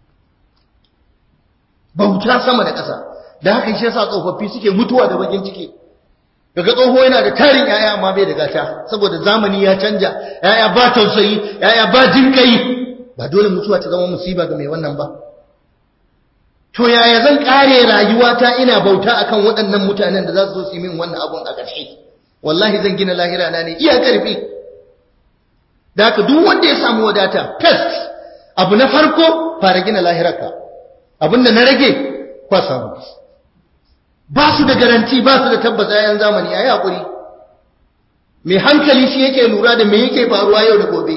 S1: bauta sama da ƙasa da haka shi yasa tsofaffi suke mutuwa da bakin ciki daga tsoho yana da tarin yaya amma bai da gata saboda zamani ya canja yaya ba tausayi yaya ba jinkai ba dole mutuwa ta zama musiba ga mai wannan ba to yaya zan kare rayuwata ina bauta akan waɗannan mutanen da za su zo su yi min wannan abun a ƙarshe wallahi zan gina lahira na ne iya ƙarfi da haka duk wanda ya samu wadata first abu na farko fara gina lahirarka abinda na rage kwa samu ba su da garanti ba su da tabbas yayan zamani yayi hakuri mai hankali shi yake lura da me yake faruwa yau da gobe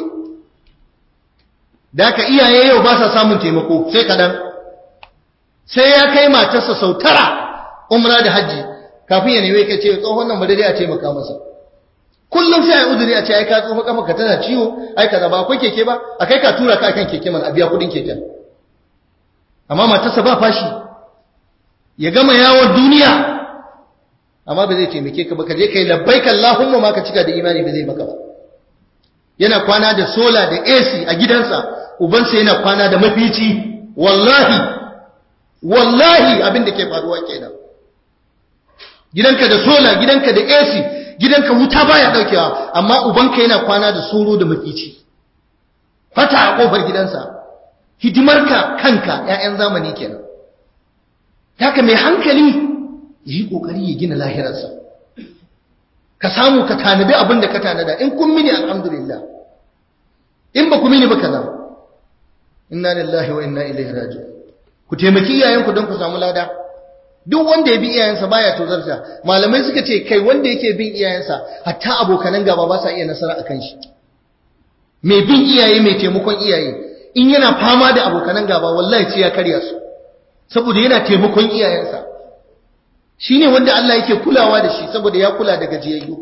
S1: da ka iyaye yau ba sa samun taimako sai kadan sai ya kai matarsa sau tara umra da hajji kafin ya nemi kai ce tsohon nan madadi a taimaka masa kullum sai ai uzuri a ce ai ka tsofa kafa ka tana ciwo ai kaza ba akwai keke ba a kai ka tura ka kan keke man a biya kudin keken amma matarsa ba fashi ya gama yawon duniya amma ba zai taimake ka ba ka je kai labbaika Allahumma ma ka cika da imani ba zai maka ba yana kwana da sola da AC a gidansa ubansa yana kwana da mafici wallahi wallahi abin da ke faruwa kenan gidanka da sola gidanka da AC gidanka wuta baya daukewa amma ubanka yana kwana da soro da mafici fata a kofar gidansa hidimarka kanka ƴaƴan zamani kenan haka mai hankali yi kokari ya gina lahirarsa ka samu ka tanadi abin da ka tanada in kun mini alhamdulillah in ba ku mini ba kaza inna lillahi wa inna ilaihi raji'un ku taimaki iyayenku don ku samu lada duk wanda ya bi iyayensa baya tozarta malamai suka ce kai wanda yake bin iyayensa hatta abokanan gaba ba sa iya nasara akan shi mai bin iyaye mai taimakon iyaye in yana fama da abokanan gaba wallahi sai ya karya su saboda yana taimakon iyayensa shine wanda Allah yake kulawa da shi saboda ya kula da gajiyayyu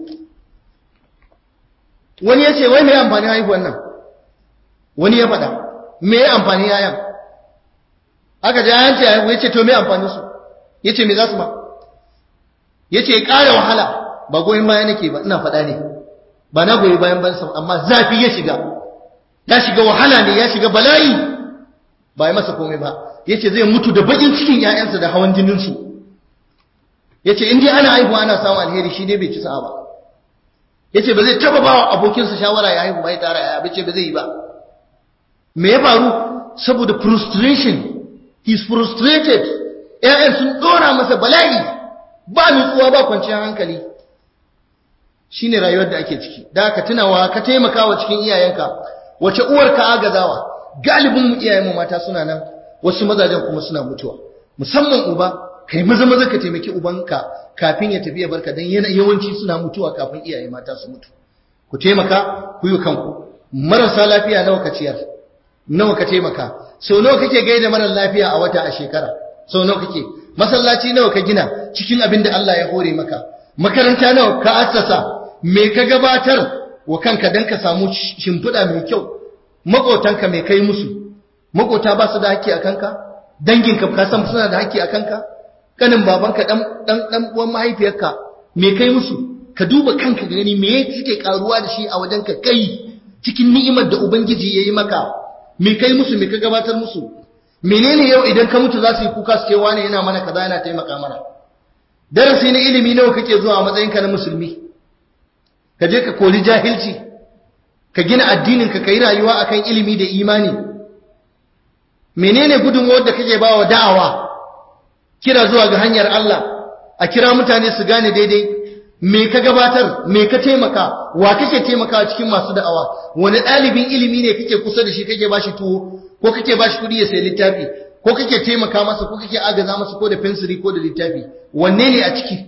S1: wani ya ce wai mai amfani haihuwan nan wani ya faɗa me amfani yayan aka ji yayan ce ya ce to me amfani su ya ce me za su ma ya ce ƙara wahala ba goyon baya nake ba ina faɗa ne ba na goyi bayan bansa amma zafi ya shiga ya shiga wahala ne ya shiga bala'i ba ya masa komai ba ya ce zai mutu da baƙin cikin ‘ya'yansa da hawan jininsu ya ce in dai ana haihuwa ana samun alheri shi dai bai ci sa'a ba ya ce ba zai taba ba wa abokinsa shawara ya haihu bai tara ya bace ba zai yi ba me ya faru saboda frustration he's frustrated ‘ya'yan sun ɗora masa bala'i ba nutsuwa ba kwanciyar hankali shine rayuwar da ake ciki da ka tunawa ka taimakawa cikin iyayenka wace uwar ka agazawa galibin mu iyayenmu mata suna nan wasu mazajen kuma suna mutuwa musamman uba kai maza maza ka taimaki ubanka kafin ya tafi ya barka dan yana yawanci suna mutuwa kafin iyaye mata su mutu ku taimaka ku yi kanku marasa lafiya nawa ka ciyar nawa ka taimaka sau nawa kake gaida mara lafiya a wata a shekara sau nawa kake masallaci nawa ka gina cikin abin da Allah ya hore maka makaranta nawa ka assasa me ka gabatar wa kanka dan ka samu shimfiɗa mai kyau maƙotanka mai kai musu maƙota ba su da haƙƙi a kanka danginka ka san suna da haƙƙi a kanka kanin babanka dan dan dan uwan mahaifiyarka me kai musu ka duba kanka gani me suke karuwa da shi a wajen ka kai cikin ni'imar da ubangiji yayi maka me kai musu me ka gabatar musu menene yau idan ka mutu za su yi kuka su ce wani yana mana kaza yana taimaka mana darasi na ilimi nawa kake zuwa a matsayinka na musulmi ka je ka koli jahilci ka gina addinin ka kai rayuwa akan ilimi da imani menene gudunmuwar da kake ba wa da'awa kira zuwa ga hanyar Allah a kira mutane su gane daidai me ka gabatar me ka taimaka wa kake taimakawa cikin masu da'awa wani ɗalibin ilimi ne kake kusa da shi kake bashi tuwo ko kake bashi kuɗi ya sayi littafi ko kake taimaka masa ko kake agaza masa ko da fensiri ko da littafi wanne ne a ciki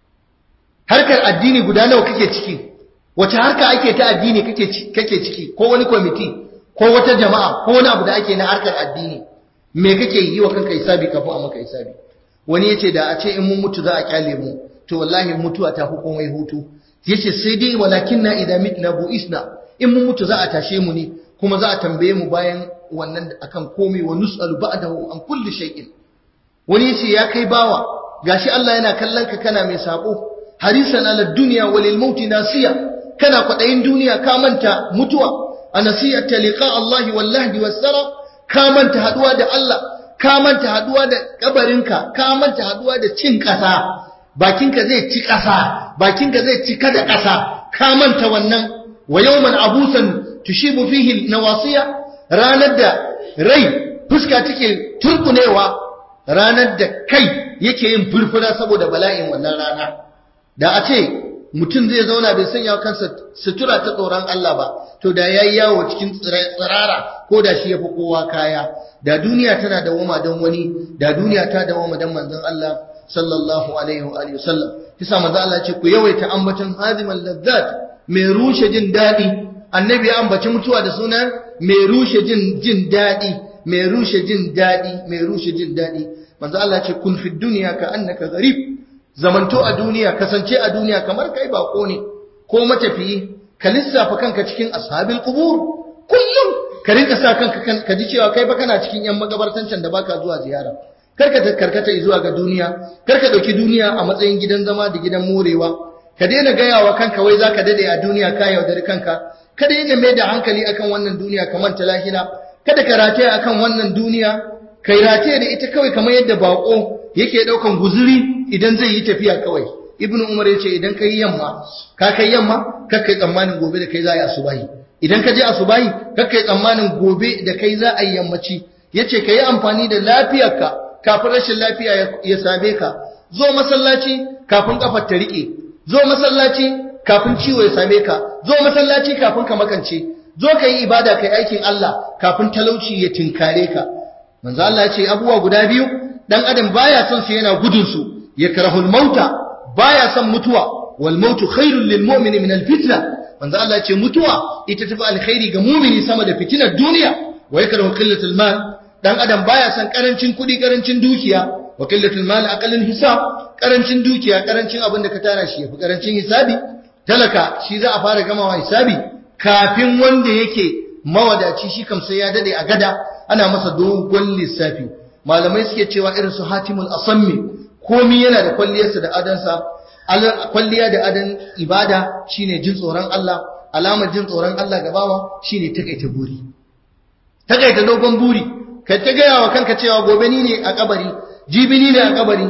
S1: harkar addini guda nawa kake ciki wace harka ake ta addini kake kake ciki ko wani kwamiti ko wata jama'a ko wani abu da ake na harkar addini me kake yi wa kanka hisabi kafin a maka hisabi wani yace da a ce in mun mutu za a kyale mu to wallahi mutuwa ta hukumai hutu yace sai dai walakinna idza mitna buisna in mun mutu za a tashe mu ne kuma za a tambaye mu bayan wannan akan komai wa nus'alu ba'dahu an kulli shay'in wani yace ya kai bawa gashi Allah yana kallon ka kana mai sabo harisan ala dunya walil mauti nasiya kana kwadayin duniya ka manta mutuwa anasiyata liqa Allah wallahi wasara ka manta haduwa da Allah ka manta haduwa da kabarinka ka manta haduwa da cin kasa bakinka zai ci kasa bakinka zai ci kada kasa ka manta wannan wa yawman abusan tushibu fihi nawasiya ranar da rai fuska take turkunewa ranar da kai yake yin furfura saboda bala'in wannan rana da a ce mutum zai zauna bai sanya kansa sutura ta tsoron Allah ba to da yayi yawo cikin tsirara ko da shi yafi kowa kaya da duniya tana da wama don wani da duniya ta da wama don manzon Allah sallallahu alaihi wa alihi wasallam kisa manzon Allah ce ku yawaita ambaton hazimal ladzat mai rushe jin dadi annabi ya ambaci mutuwa da suna mai rushe jin jin dadi mai rushe jin dadi mai rushe jin dadi manzon Allah ce kun fi dunya ka annaka gharib zamanto a duniya kasance a duniya kamar kai bako ne ko matafiyi ka lissafa kanka cikin ashabil qubur kullum ka rinka sa kanka ka ji cewa kai ba kana cikin yan magabartan can da baka zuwa ziyara karka karkata zuwa ga duniya karka dauki duniya a matsayin gidan zama da gidan morewa ka daina gaya wa kanka wai zaka dade a duniya ka yaudari kanka ka daina mai da hankali akan wannan duniya ka manta lahira kada ka rataya akan wannan duniya kai rataya da ita kawai kamar yadda bako yake daukan guzuri idan zai yi tafiya kawai ibnu umar yace idan kai yamma ka kai yamma ka kai tsammanin gobe da kai za a yi asubahi idan ka je asubahi ka kai tsammanin gobe da kai za a yi yammaci yace ka yi amfani da lafiyarka kafin rashin lafiya ya same ka zo masallaci kafin kafar ta rike zo masallaci kafin ciwo ya same ka zo masallaci kafin ka makance zo ka yi ibada kai aikin Allah kafin talauci ya tinkare ka manzo Allah ya ce abubuwa guda biyu dan adam baya son su yana gudun su yakrahul mauta baya son mutuwa wal mautu khairul lil mu'mini min al fitna manzo Allah ya ce mutuwa ita tafi alkhairi ga mumini sama da fitinar duniya wa yakrahu qillatul mal dan adam baya son karancin kudi karancin dukiya wa qillatul mal aqallul hisab karancin dukiya karancin abin da ka tara shi yafi karancin hisabi talaka shi za a fara gamawa hisabi kafin wanda yake mawadaci shi kam sai ya dade a gada ana masa dogon lissafi malamai suke cewa irin su hatimul asammi komi yana da kwalliyarsa da adansa kwalliya da adan ibada shine jin tsoron Allah alamar jin tsoron Allah gabawa shine takaita buri takaita dogon buri ka ta gaya wa kanka cewa gobe ni ne a kabari jibi ni ne a kabari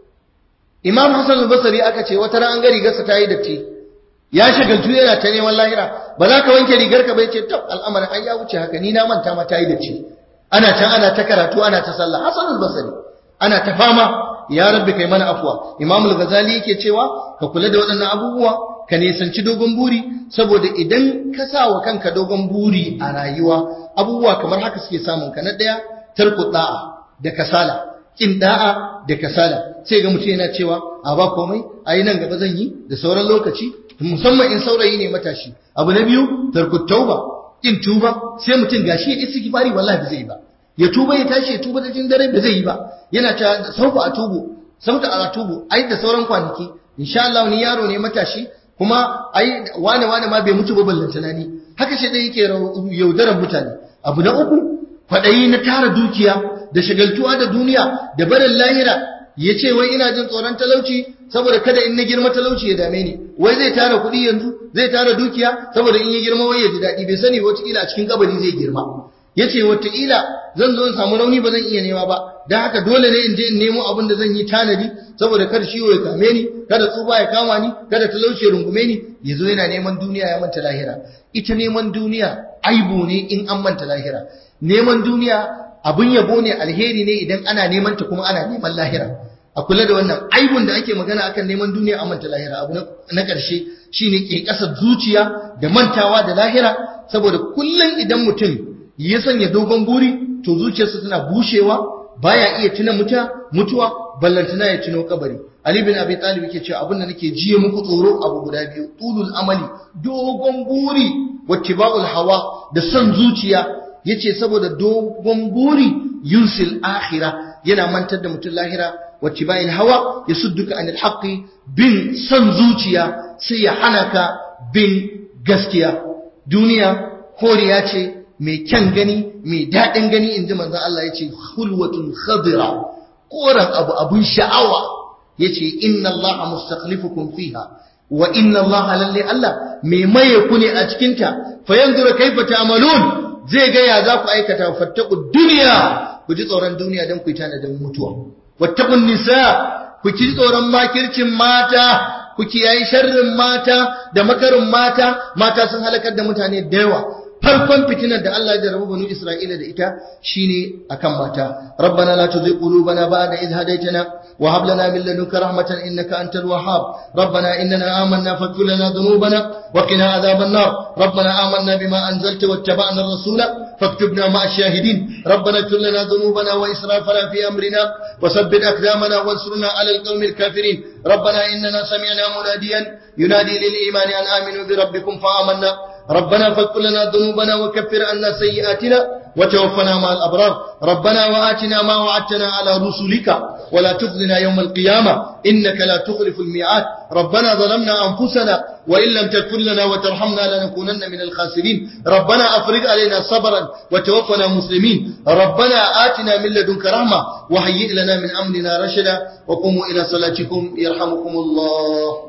S1: imam hasan al-basri aka ce wata ran an ga rigarsa ta yi datti ya shagaltu yana ta neman lahira ba za ka wanke rigar ka bai ce tab al'amarin an ya wuce haka ni na manta ma ta yi datti ana can ana ta karatu ana ta sallah hasan al-basri ana ta fama ya rabbi kai mana afwa imam al-ghazali yake cewa ka kula da waɗannan abubuwa ka nisanci dogon buri saboda idan ka sa wa kanka dogon buri a rayuwa abubuwa kamar haka suke samun ka na daya tarku da'a da kasala kin da'a da kasala sai ga mutum yana cewa a ba komai ayi nan gaba zan yi da sauran lokaci musamman in saurayi ne matashi abu na biyu tarku tauba kin tuba sai mutum gashi ya istighfari wallahi ba zai ba ya tuba ya tashi ya tuba da jin dare ba zai yi ba yana ta sauka a tubu sauka a tubu ai da sauran kwanaki insha Allah ni yaro ne matashi kuma ai wane wane ma bai mutu ba ballan tunani haka shi dai yake yaudarar mutane abu na uku kwadayi na tara dukiya da shagaltuwa da duniya da barin lahira ya ce wai ina jin tsoron talauci saboda kada in na girma talauci ya dame ni wai zai tara kuɗi yanzu zai tara dukiya saboda in ya girma wai ya ji daɗi bai sani wataƙila a cikin kabari zai girma ya ce wataƙila zan zo in samu rauni ba zan iya nema ba don haka dole ne in je in nemo abin da zan yi tanadi saboda kar ciwo ya kame ni kada tsufa ya kama ni kada talauci ya rungume ni ya zo yana neman duniya ya manta lahira ita neman duniya aibu ne in an manta lahira neman duniya abin yabo ne alheri ne idan ana neman ta kuma ana neman lahira a kula da wannan aibun da ake magana akan neman duniya an manta lahira abu na ƙarshe shine ke ƙasar zuciya da mantawa da lahira saboda kullum idan mutum ya sanya dogon buri to zuciyarsa tana bushewa baya iya tuna muta mutuwa ballantana ya tuno kabari Ali bin Abi Talib yake cewa abin da nake jiye muku tsoro abu guda biyu tulul amali dogon buri wattiba'ul hawa da son zuciya yace saboda dogon buri yunsil akhirah yana mantar da mutum lahira wattiba'il hawa yasudduka anil haqqi bin son zuciya sai ya hana ka bin gaskiya duniya koriya ce mai kyan gani mai daɗin gani inji manzon Allah yace hulwatun khadira koran abu abun sha'awa yace inna Allah mustakhlifukum fiha wa inna Allah lalle Allah mai maye ku ne a cikin ta fa yanzura kaifa ta'malun zai ga ya za ku aikata fattaqu dunya ku ji tsoron duniya dan ku tanadin mutuwa wattaqun nisa ku ji tsoron makircin mata ku kiyayi sharrin mata da makarin mata mata sun halakar da mutane da yawa farkon fitinar da Allah ya jarabu banu Isra'ila da ita shine akan mata rabbana la tuzigh qulubana ba'da idh hadaytana wa hab lana min ladunka rahmatan innaka antal wahhab rabbana innana amanna faghfir lana dhunubana wa qina adhaban nar rabbana amanna bima anzalta wattaba'na ar-rasula فاكتبنا مع الشاهدين ربنا اغفر لنا ذنوبنا وإسرافنا في أمرنا وثبت أقدامنا وانصرنا على القوم الكافرين ربنا إننا سمعنا مناديا ينادي للإيمان أن آمنوا بربكم فآمنا ربنا فاغفر لنا ذنوبنا وكفر عنا سيئاتنا وتوفنا مع الأبرار ربنا وآتنا ما وعدتنا على رسلك ولا تخزنا يوم القيامة إنك لا تخلف الميعاد ربنا ظلمنا أنفسنا وإن لم تغفر لنا وترحمنا لنكونن من الخاسرين ربنا أفرغ علينا صبرا وتوفنا مسلمين ربنا آتنا من لدنك رحمة وهيئ لنا من أمرنا رشدا وقوموا إلى صلاتكم يرحمكم الله